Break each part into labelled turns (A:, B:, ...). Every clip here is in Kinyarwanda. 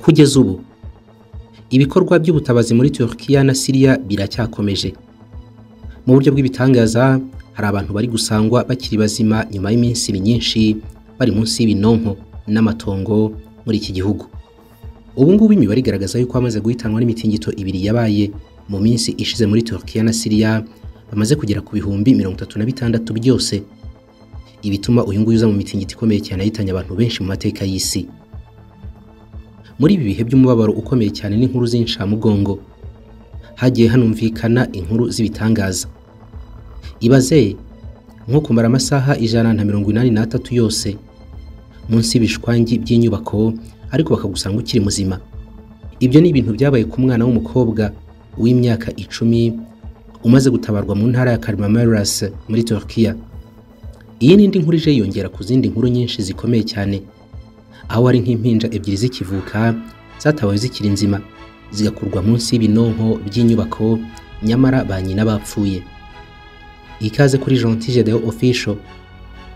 A: Kugeza ubu ibikorwa by'ubutabazi muri Turkiya na Siriya biracyakomeje mu buryo bw'ibitangaza hari abantu bari gusangwa bakiri bazima nyuma y'iminsi myinshi bari munsi y'ibinonko n'amatongo muri iki gihugu ubu ngubu imibare igaragaza yuko bamaze guhitanwa n'imitingito ibiri yabaye mu minsi ishize muri Turkiya na Siriya bamaze kugera ku bihumbi mirongo itatu na bitandatu byose ibituma uyu nguyu uza mu mitingito ikomeye cyane yahitanye abantu benshi mu mateka y'isi muri ibi bihe by'umubabaro ukomeye cyane n'inkuru z'inshamugongo hagiye hanumvikana inkuru z'ibitangaza ibaze nko kumara amasaha ijana na mirongo inani n'atatu yose munsi y'ibishwangi by'inyubako ariko bakagusanga ukiri muzima ibyo ni ibintu byabaye ku mwana w'umukobwa w'imyaka icumi umaze gutabarwa mu ntara ya Karmamaras muri Turkiya iyi ni indi nkuru ije yiyongera ku zindi nkuru nyinshi zikomeye cyane aho ari nk'impinja ebyiri zikivuka zatabawe zikiri nzima zigakurwa munsi y'ibinonko by'inyubako nyamara ba nyina bapfuye ikaze kuri Gentille Deo Official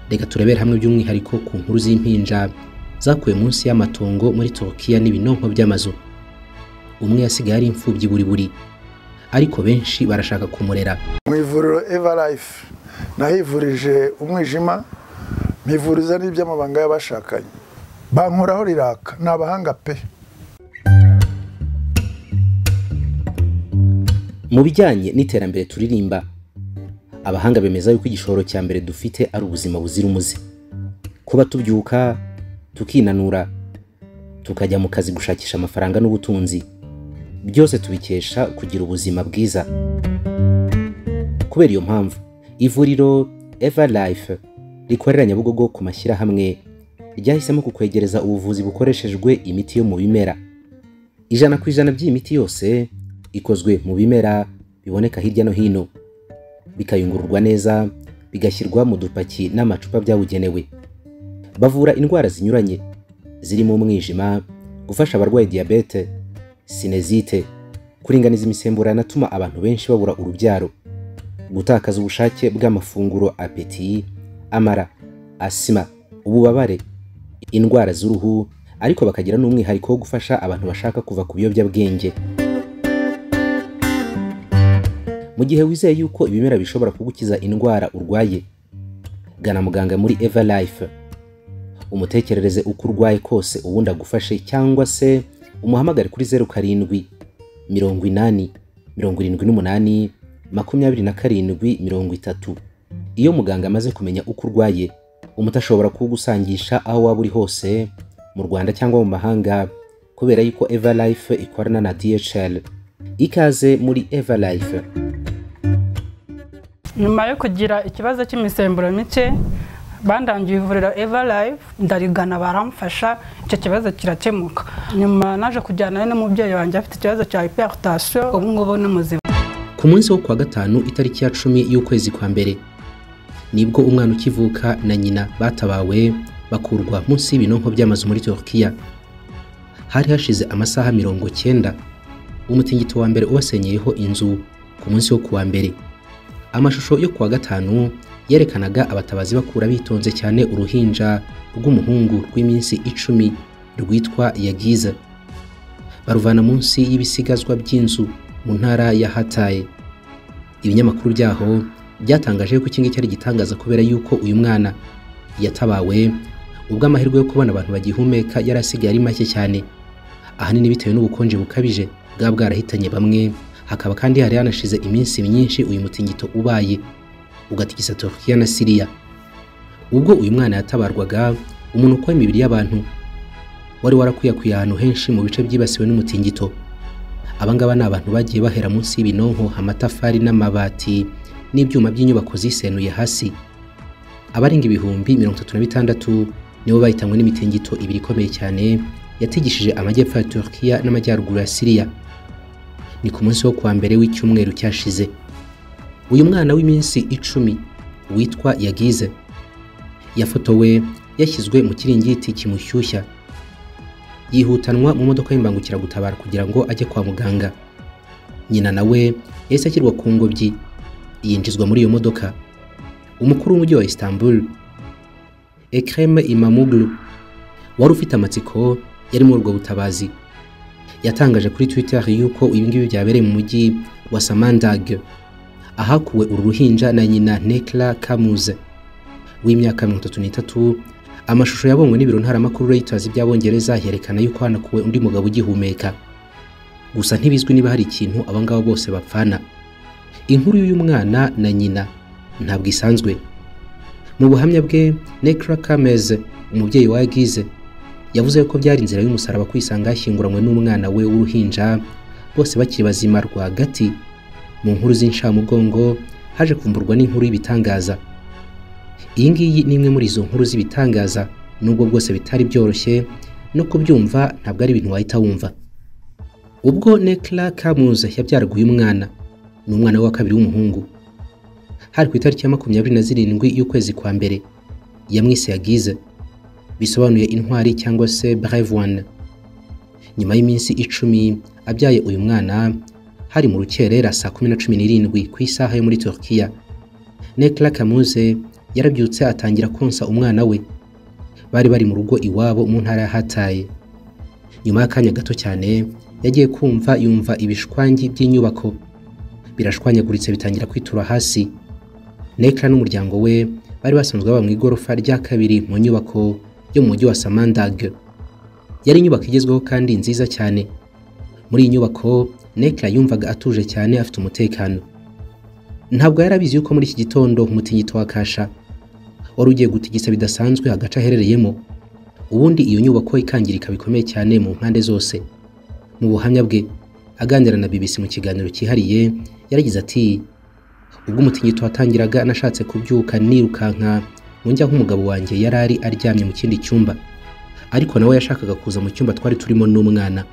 A: reka turebere hamwe by'umwihariko ku nkuru z'impinja zakuwe munsi y'amatongo muri Turkiya n'ibinonko by'amazu umwe yasigaye ari imfubyi buri buri ariko benshi barashaka kumurera
B: mu ivuriro eva life nahivurije umwijima mpivuriza n'iby'amabanga y'abashakanye bankoraho riraka ni abahanga pe
A: mu bijyanye n'iterambere turirimba abahanga bemeza yuko igishoro cya mbere dufite ari ubuzima buzira umuze kuba tubyuka tukinanura tukajya mu kazi gushakisha amafaranga n'ubutunzi byose tubikesha kugira ubuzima bwiza kubera iyo mpamvu ivuriro eva life rikorera nyabugogo ku mashyirahamwe ryahisemo kukwegereza ubuvuzi bukoreshejwe imiti yo mu bimera ijana ku ijana by'iyi miti yose ikozwe mu bimera biboneka hirya no hino bikayungururwa neza bigashyirwa mu dupaki n'amacupa byabugenewe bavura indwara zinyuranye zirimo umwijima gufasha abarwaye diyabete sinezite kuringaniza imisemburo atuma abantu benshi babura urubyaro gutakaza ubushake bw'amafunguro apeti amara asima ububabare indwara z'uruhu ariko bakagira n'umwihariko wo gufasha abantu bashaka kuva ku biyobyabwenge mu gihe wizeye yuko ibimera bishobora kugukiza indwara urwaye gana muganga muri eva life umutekerereze uko urwaye kose ubundi agufashe cyangwa se umuhamagare kuri zeru karindwi mirongo inani mirongo irindwi n'umunani makumyabiri na karindwi mirongo itatu iyo muganga amaze kumenya uko urwaye umuti ashobora kuwugusangisha aho waba uri hose mu rwanda cyangwa mu mahanga kubera yuko eva life ikorana na dhl ikaze muri eva life
C: nyuma yo kugira ikibazo cy'imisemburo mike bandangiye ivuriro eva life ndarigana baramfasha icyo kibazo kirakemuka nyuma naje kujyana n'umubyeyi wanjye afite ikibazo cya hiperutasiyo ubu ngubu ni muzima
A: ku munsi wo kuwa gatanu itariki ya cumi y'ukwezi kwa mbere nibwo umwana ukivuka na nyina batabawe bakurwa munsi y'ibinonko by'amazu muri Turkiya hari hashize amasaha mirongo cyenda umutingito wa mbere ubasenyeyeho inzu ku munsi wo kuwa mbere amashusho yo kuwa gatanu yerekanaga abatabazi bakura bitonze cyane uruhinja rw'umuhungu rw'iminsi icumi rwitwa yagiza baruvana munsi y'ibisigazwa by'inzu mu ntara ya hataye ibinyamakuru byaho byatangaje ko iki ngiki ari igitangaza kubera yuko uyu mwana yatabawe ubwo amahirwe yo kubona abantu bagihumeka yari asigaye ari make cyane ahanini bitewe n'ubukonje bukabije bwaba bwarahitanye bamwe hakaba kandi hari hanashize iminsi myinshi uyu mutingito ubaye ugatigisa Turkiya na Siriya ubwo uyu mwana yatabarwaga umunuko w'imibiri y'abantu wari warakwiye ahantu henshi mu bice byibasiwe n'umutingito abangaba ni abantu bagiye bahera munsi y'ibinonko amatafari n'amabati n'ibyuma by'inyubako zisenuye hasi abarenga ibihumbi mirongo itatu na bitandatu nibo bahitanywe n'imitingito ibiri ikomeye cyane yatigishije amajyepfo ya Turkiya n'amajyaruguru ya Siriya ni ku munsi wo kuwa mbere w'icyumweru cyashize uyu mwana w'iminsi icumi witwa yagize yafotowe yashyizwe mu kiringiti kimushyushya yihutanwa mu modoka y'imbangukiragutabara kugira ngo ajye kwa muganga nyina nawe yahise ashyirwa ku ngobyi yinjizwa muri iyo modoka umukuru w'umujyi wa Istanbul Ekrem Imamoglu wari ufite amatsiko yari muri ubwo butabazi yatangaje kuri twitter yuko ibingibi byabereye mu mujyi wa samandag ahakuwe uru ruhinja na nyina nekla kamuze w'imyaka mirongo itatu n'itatu amashusho yabonywe n'ibiro ntaramakuru reuters by'abongereza yerekana yuko hanakuwe undi mugabo ugihumeka gusa ntibizwi niba hari ikintu aba ngabo bose bapfana inkuru y'uyu mwana na nyina ntabwo isanzwe mu buhamya bwe nekra kameze umubyeyi wa gize yavuze ko byari inzira y'umusaraba kwisanga yashyinguranywe n'umwana we w'uruhinja bose bakiri bazima rwagati mu nkuru z'incamugongo haje kumburwa n'inkuru y'ibitangaza iyi ngiyi ni imwe muri izo nkuru z'ibitangaza nubwo bwose bitari byoroshye no kubyumva ntabwo ari ibintu wahita wumva ubwo nekla kamuze yabyaraga uyu mwana ni umwana we wa kabiri w'umuhungu hari ku itariki ya makumyabiri na zirindwi y'ukwezi kwa mbere yamwise yagize bisobanuye intwari cyangwa se brave one nyuma y'iminsi icumi abyaye uyu mwana hari mu rukerera saa kumi na cumi n'irindwi ku isaha yo muri turkiya nekla kamuze yarabyutse atangira konsa umwana we bari bari mu rugo iwabo mu ntara ya hataye nyuma y'akanya gato cyane yagiye kumva yumva ibishwangi by'inyubako birashwanyaguritse bitangira kwitura hasi nekla n'umuryango we bari basanzwe baba mu igorofa rya kabiri mu nyubako yo mu mujyi wa samandag yari inyubako igezweho kandi nziza cyane muri iyi nyubako nekla yumvaga atuje cyane afite umutekano ntabwo yari abizi yuko muri iki gitondo umutingito wa kasha wari ugiye gutigisa bidasanzwe agace aherereyemo ubundi iyo nyubako ikangirika bikomeye cyane mu mpande zose mu buhamya bwe aganira na BBC mu kiganiro cyihariye yaragize ati ubwo umutingito watangiraga nashatse kubyuka nirukanka njya nk'umugabo wanjye yari ari aryamye mu kindi cyumba ariko nawe yashakaga kuza mu cyumba twari turimo n'umwana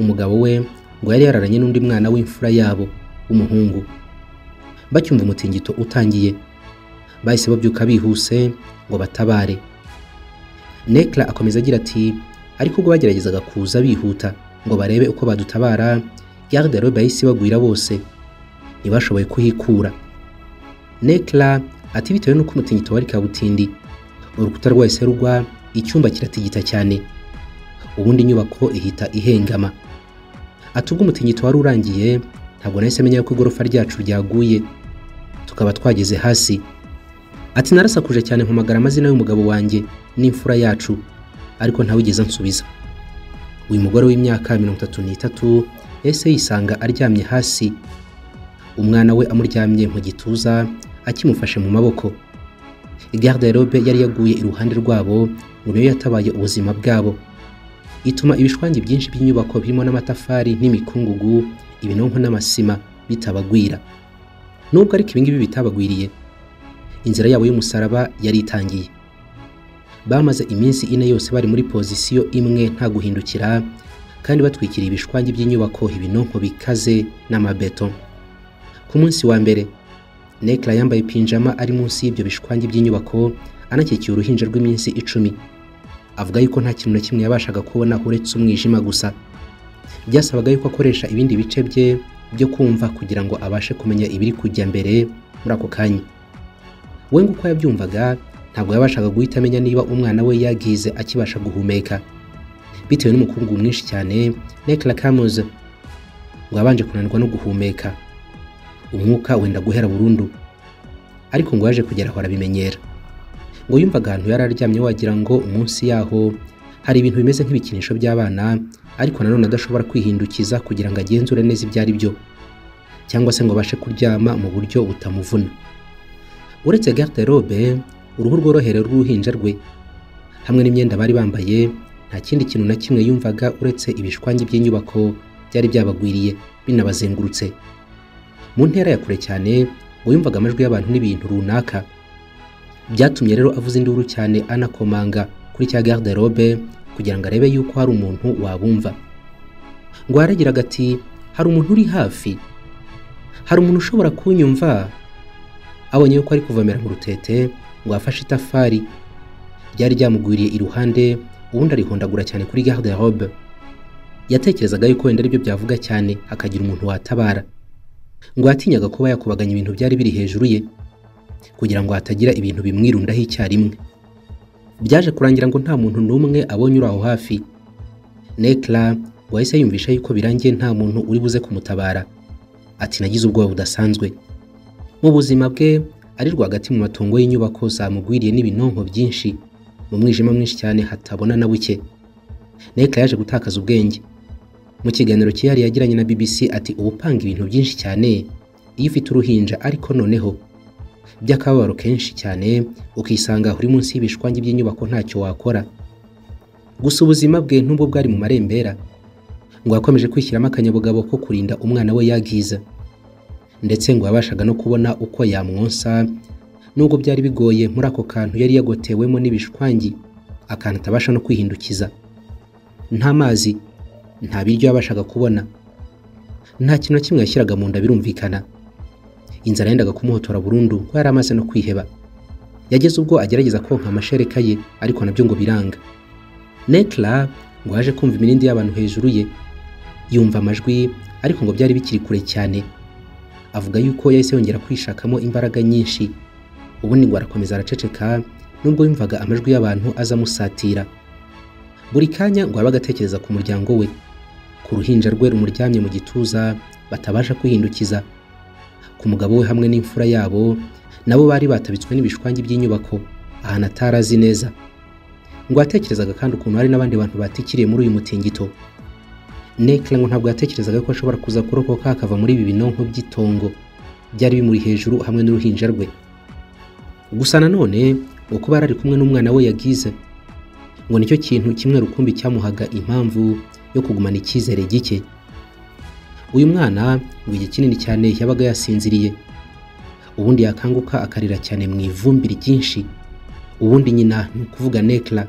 A: umugabo we ngo yari yararanye n'undi mwana w'imfura yabo w'umuhungu bacyumva umutingito utangiye bahise babyuka bihuse ngo batabare nekla akomeza agira ati ariko ubwo bageragezaga kuza bihuta ngo barebe uko badutabara garde robe bahise bagwira bose ntibashoboye kuhikura nekla ati bitewe n'uko umutingito wari kabutindi urukuta rwahise rugwa icyumba kiratigita cyane ubundi inyubako ihita ihengama ati ubwo umutingito wari urangiye ntabwo nahise menya ko igorofa ryacu ryaguye tukaba twageze hasi ati narasakuje cyane mpamagara amazina y'umugabo wanjye n'imfura yacu ariko ntawigeze ansubiza uyu mugore w'imyaka mirongo itatu n'itatu yahise yisanga aryamye hasi umwana we amuryamye mu gituza akimufashe mu maboko garde robe yari yaguye iruhande rwabo ngo niyo yatabaye ubuzima bwabo ituma ibishwangi byinshi by'inyubako birimo n'amatafari n'imikungugu ibinonko n'amasima bitabagwira nubwo ariko ibingibi bitabagwiriye inzira yabo y'umusaraba yari itangiye bamaze iminsi ine yose bari muri pozisiyo imwe nta guhindukira kandi batwikiriye ibishwangi by'inyubako ibinonko bikaze n'amabeto ku munsi wa mbere Nekla yambaye pinjama ari munsi y'ibyo bishwangi by'inyubako anakikiye uruhinja rw'iminsi icumi avuga yuko nta kintu na kimwe yabashaga kubona uretse umwijima gusa byasabaga yuko akoresha ibindi bice bye byo kumva kugira ngo abashe kumenya ibiri kujya mbere muri ako kanya we nguko yabyumvaga ntabwo yabashaga guhita amenya niba umwana we yagize akibasha guhumeka bitewe n'umukungu mwinshi cyane Nekla Kamuze ngo abanje kunanirwa no guhumeka umwuka wenda guhera burundu ariko ngo yaje kugera aho arabimenyera ngo yumvaga ahantu yari aryamye wagira ngo munsi yaho hari ibintu bimeze nk'ibikinisho by'abana ariko nanone adashobora kwihindukiza kugira ngo agenzure neza ibyo ari byo cyangwa se ngo abashe kuryama mu buryo butamuvuna uretse garde robe uruhu rworohera rw'uruhinja rwe hamwe n'imyenda bari bambaye nta kindi kintu na kimwe yumvaga uretse ibishwangi by'inyubako byari byabagwiriye binabazengurutse mu ntera ya kure cyane ngo yumvaga amajwi y'abantu n'ibintu runaka byatumye rero avuze induru cyane anakomanga kuri cya garde robe kugira ngo arebe yuko hari umuntu wabumva ngo yaragira ati hari umuntu uri hafi hari umuntu ushobora kunyumva abonye yuko ari kuvomera mu rutete ngo afashe itafari ryari ryamugwiriye iruhande ubundi arihondagura cyane kuri garde robe yatekerezaga yuko wenda aribyo byavuga cyane hakagira umuntu watabara ngo yatinyaga kuba yakubaganya ibintu byari biri hejuru ye kugira ngo hatagira ibintu bimwirundaho icyarimwe byaje kurangira ngo nta muntu n'umwe abonye uri aho hafi nekla ngo yahise yumvisha yuko birangiye nta muntu uri buze kumutabara ati nagize ubwoba budasanzwe mu buzima bwe ari rwagati mu matongo y'inyubako zamugwiriye n'ibinonko byinshi mu mwijima mwinshi cyane hatabona na buke neka yaje gutakaza ubwenge mu kiganiro cyihariye yagiranye na bbc ati ubupanga ibintu byinshi cyane iyo ufite uruhinja ariko noneho by'akababaro kenshi cyane ukisanga uri munsi y'ibishwangi by'inyubako ntacyo wakora gusa ubuzima bwe n'ubwo bwari mu marembera ngo yakomeje kwishyiramo akanyabugabo ko kurinda umwana we yagiza ndetse ngo yabashaga no kubona uko yamwonsa nubwo byari bigoye muri ako kantu yari yagotewemo n'ibishwangi akantu atabasha no kwihindukiza nta mazi nta biryo yabashaga kubona nta kintu na kimwe yashyiraga mu nda birumvikana inzara yendaga kumuhotora burundu ko yari amaze no kwiheba yageze ubwo agerageza konka amashereka ye ariko nabyo ngo biranga nekla ngo yaje kumva imirindi y'abantu hejuru ye yumva amajwi ariko ngo byari bikiri kure cyane avuga yuko yahise yongera kwishakamo imbaraga nyinshi ubundi ngo arakomeza araceceka nubwo yumvaga amajwi y'abantu aza amusatira buri kanya ngo yabaga atekereza ku muryango we ku ruhinja rwe rumuryamye mu gituza batabasha kwihindukiza ku mugabo we hamwe n'imfura yabo nabo bari batabitswe n'ibishwangi by'inyubako ahantu atari azi neza ngo yatekerezaga kandi ukuntu hari n'abandi bantu batikiriye muri uyu mutingito nekla ngo ntabwo yatekerezaga ko ashobora kuza kurokoka akava muri ibi binonko by'itongo byari bimuri hejuru hamwe n'uruhinja rwe gusa nanone ngo kuba yari ari kumwe n'umwana we yagize ngo nicyo kintu kimwe rukumbi cyamuhaga impamvu yo kugumana icyizere gike uyu mwana ngo igihe kinini cyane yabaga yasinziriye ubundi yakanguka akarira cyane mu ivumbi ryinshi ubundi nyina ni ukuvuga nekla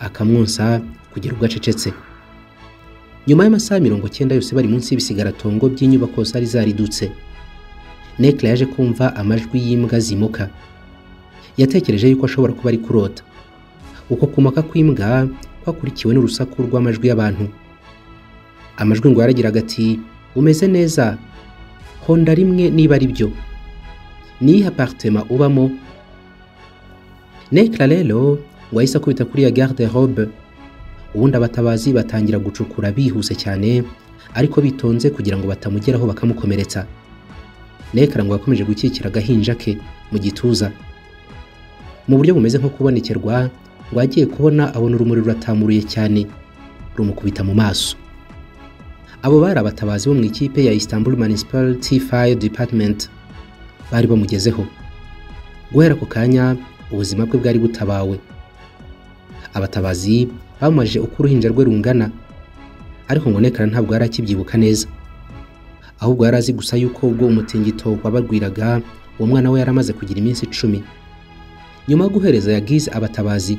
A: akamwonsa kugira ubwo acecetse nyuma y'amasaha mirongo cyenda yose bari munsi y'ibisigaratongo by'inyubako zari zaridutse nekla yaje kumva amajwi y'imbwa zimuka yatekereje yuko ashobora kuba ari kurota uko kumaka kw'imbwa kwakurikiwe n'urusaku rw'amajwi y'abantu amajwi ngo yaragiraga ati umeze neza honda rimwe niba ari byo niyihe apartema ubamo nekla rero ngo yahise akubita kuri ya garde robe ubundi abatabazi batangira gucukura bihuse cyane ariko bitonze kugira ngo batamugeraho bakamukomeretsa nekla ngo yakomeje gukikira agahinja ke mu gituza mu buryo bumeze nko kubonekerwa ngo agiye kubona abona urumuri ruratamuruye cyane rumukubita mu maso abo bari abatabazi bo mu ikipe ya istanbul municipality fire department bari bamugezeho guhera ako kanya ubuzima bwe bwari butabawe abatabazi bamubajije uko uruhinja rwe rungana ariko ngo nekara ntabwo yari akibyibuka neza ahubwo yari azi gusa yuko ubwo umutingito wabarwiraga uwo mwana we yari amaze kugira iminsi icumi nyuma yo guhereza yagize abatabazi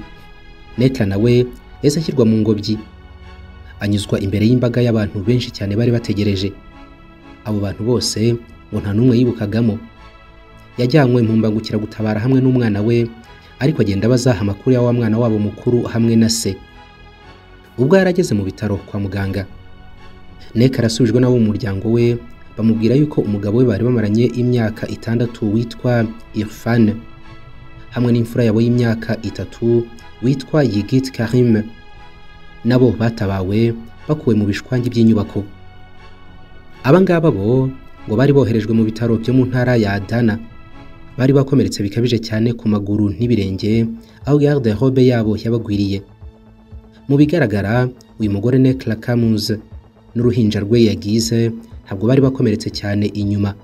A: nekara nawe yahise ashyirwa mu ngobyi anyuzwa imbere y'imbaga y'abantu benshi cyane bari bategereje abo bantu bose ngo nta n'umwe yibukagamo yajyanywe mu mbangukiragutabara hamwe n'umwana we ariko agenda abaza amakuru ya wa mwana wabo mukuru hamwe na se ubwo yari ageze mu bitaro kwa muganga neka arasubijwe n'abo mu muryango we bamubwira yuko umugabo we bari bamaranye imyaka itandatu witwa irfan hamwe n'imfura yabo y'imyaka itatu witwa yigit karim nabo batabawe bakuwe mu bishwangi by'inyubako aba ngaba bo ngo bari boherejwe mu bitaro byo mu ntara ya dana bari bakomeretse bikabije cyane ku maguru n'ibirenge aho garde robe yabo yabagwiriye mu bigaragara uyu mugore Nekla Kamuz n'uruhinja rwe yagize ntabwo bari bakomeretse cyane inyuma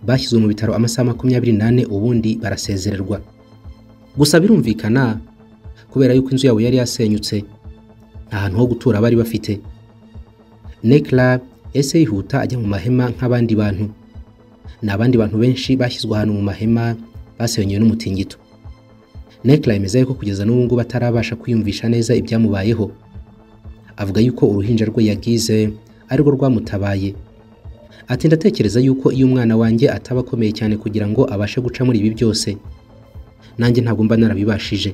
A: bashyizwe mu bitaro amasaha makumyabiri n'ane ubundi barasezererwa gusa birumvikana kubera yuko inzu yabo yari yasenyutse nta hantu ho gutura bari bafite Nekla ese yihuta ajya mu mahema nk'abandi bantu ni abandi bantu benshi bashyizwe ahantu mu mahema basenyewe n'umutingito nekla yemeza ko kugeza n'ubu ngubu atarabasha kwiyumvisha neza ibyamubayeho avuga yuko uruhinja rwe yagize arirwo rwamutabaye ati ndatekereza yuko iyo umwana wanjye ataba akomeye cyane kugira ngo abashe guca muri ibi byose nanjye ntabwo mba narabibashije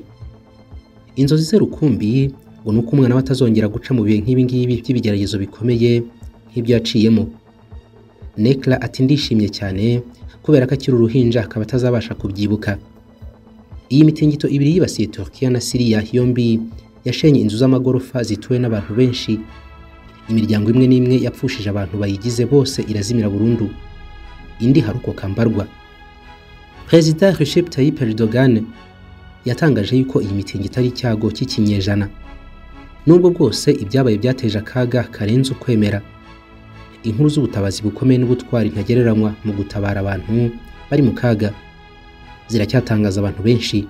A: inzozi ze rukumbi ngo ni uko umwana we atazongera guca mu bihe nk'ibi ngibi by'ibigeragezo bikomeye nk'ibyo yaciyemo nekla ati ndishimye cyane kubera ko akiri uruhinja akaba atazabasha kubyibuka iyi mitingito ibiri yibasiye turkiya na siriya yombi yashenye inzu z'amagorofa zituwe n'abantu benshi imiryango imwe n'imwe yapfushije abantu bayigize bose irazimira burundu indi harukoka mbarwa perezida Recep Tayyip Erdogan yatangaje yuko iyi mitingi itari icyago cy'ikinyejana nubwo bwose ibyabaye byateje akaga karenze ukwemera inkuru z'ubutabazi bukomeye n'ubutwari ntagereranywa mu gutabara abantu bari mu kaga ziracyatangaza abantu benshi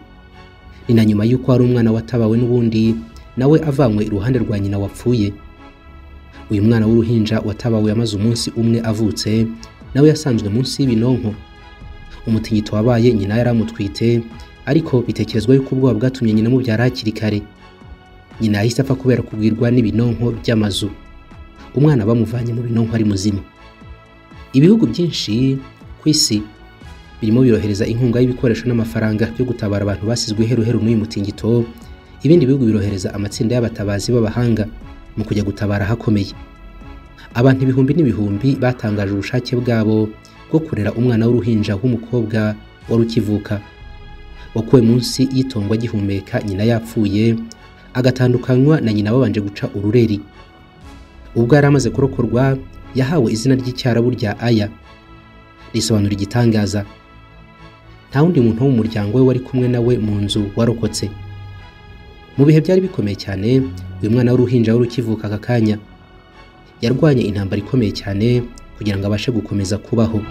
A: ni na nyuma y'uko hari umwana watabawe n'ubundi nawe avanywe iruhande rwa nyina wapfuye uyu mwana w'uruhinja watabawe yamaze umunsi umwe avutse nawe yasanzwe munsi y'ibinonko umutingito wabaye nyina yari amutwite ariko bitekerezwa yuko ubwoba bwatumye nyina amubyara hakiri kare nyina yahise apfa kubera kugwirwa n'ibinonko by'amazu umwana bamuvanye mu binonko ari muzima ibihugu byinshi ku isi birimo birohereza inkunga y'ibikoresho n'amafaranga byo gutabara abantu basizwe iheruheru n'uyu mutingito ibindi bihugu birohereza amatsinda y'abatabazi b'abahanga mu kujya gutabara hakomeye abantu ibihumbi n'ibihumbi batangaje ubushake bwabo bwo kurera umwana w'uruhinja w'umukobwa wari ukivuka wakuwe munsi y'itongwa agihumeka nyina yapfuye agatandukanywa na nyina babanje guca urureri ubwo yari amaze kurokorwa yahawe izina ry'icyarabu rya aya risobanura igitangaza nta wundi muntu wo mu muryango we wari kumwe nawe mu nzu warokotse mu bihe byari bikomeye cyane uyu mwana w'uruhinja wari ukivuka aka kanya yarwanye intambara ikomeye cyane kugira ngo abashe gukomeza kubaho